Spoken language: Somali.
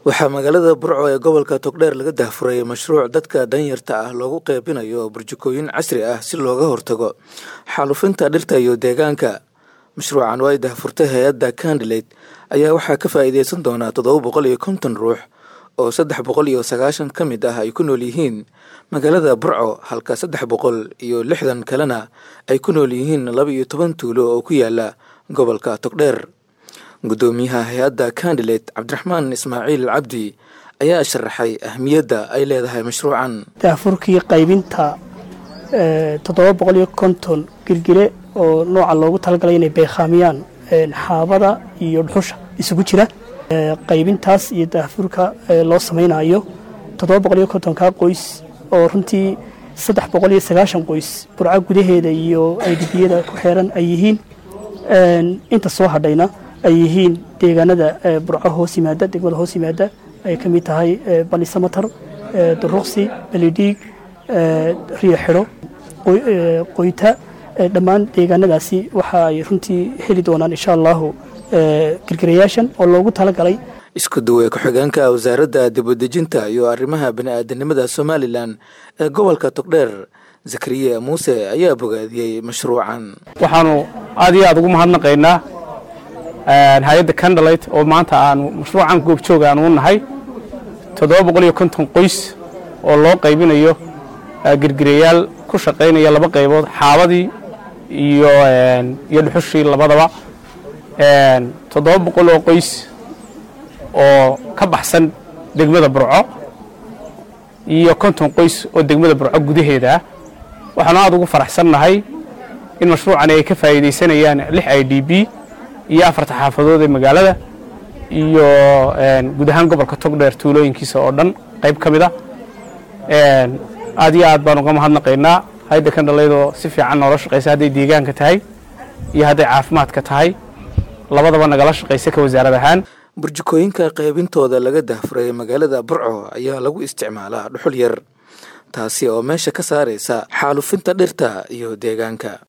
waxaa magaalada burco ee gobolka togdheer laga dahfuray mashruuc dadka danyarta ah loogu qeybinayo burjikooyin casri ah si looga hortago xaalufinta dhirta iyo deegaanka mashruucan oo ay dahfurtay hay-adda candilate ayaa waxaa ka faa'iideysan doonaa toddoba boqol iyo konton ruux oo saddex boqol iyo sagaashan ka mid ah ay ku nool yihiin magaalada burco halka saddex boqol iyo lixdan kalena ay ku nool yihiin laba iyo toban tuulo oo ku yaala gobolka togdheer guddoomiyaha hay-adda candilate cabdiraxmaan ismaaciil cabdi ayaa sharaxay ahmiyadda ay leedahay mashruucan daafurkii qaybinta toddoba boqol iyo konton girgire oo nooca loogu talagalay inay beekhaamiyaan xaabada iyo dhuxusha isugu jira qaybintaas iyo daafurka loo samaynayo toddoba boqol iyo kontonkaa qoys oo runtii saddex boqol iyo sagaashan qoys burco gudaheeda iyo aydibiyada ku xeeran ay yihiin inta soo hadhayna ay yihiin deegaanada burco hoos yimaada degmada hoos yimaada ay ka mid tahay balisamatar duruqsi belidhiig riyo xidho qoyta dhammaan deegaanadaasi waxa ay runtii heli doonaan insha allahu girgirayaashan oo loogu talagalay isku duwe ku-xigeenka wasaaradda dibadejinta iyo arrimaha bani-aadanimada somalilan ee gobolka togdheer zakariya muuse ayaa bogaadiyey mashruucan waxaanu aad iyo aad ugu mahadnaqaynaa hay-adda candalite oo maanta aanu mashruucan goobjooga aanu u nahay toddoba boqol iyo konton qoys oo loo qaybinayo girgirayaal ku shaqaynaya laba qaybood xaabadii iyo iyo dhuxushii labadaba toddoba boqol oo qoys oo ka baxsan degmada burco iyo konton qoys oo degmada burco gudaheeda ah waxaanu aad ugu faraxsannahay in mashruucani ay ka faa'iidaysanayaan lix i d b iyo afarta xaafadood ee magaalada iyo guud ahaan gobolka togdheer tuulooyinkiisa oo dhan qayb ka mid a aad iyo aad baan uga mahadnaqaynaa hayadda kandhalaydoo si fiican noola shaqaysa hadday deegaanka tahay iyo hadday caafimaadka tahay labadaba nagala shaqaysa ka wasaarad ahaan burjikooyinka qaybintooda laga dahfuray magaalada burco ayaa lagu isticmaalaa dhuxul yar taasi oo meesha ka saaraysa xaalufinta dhirta iyo deegaanka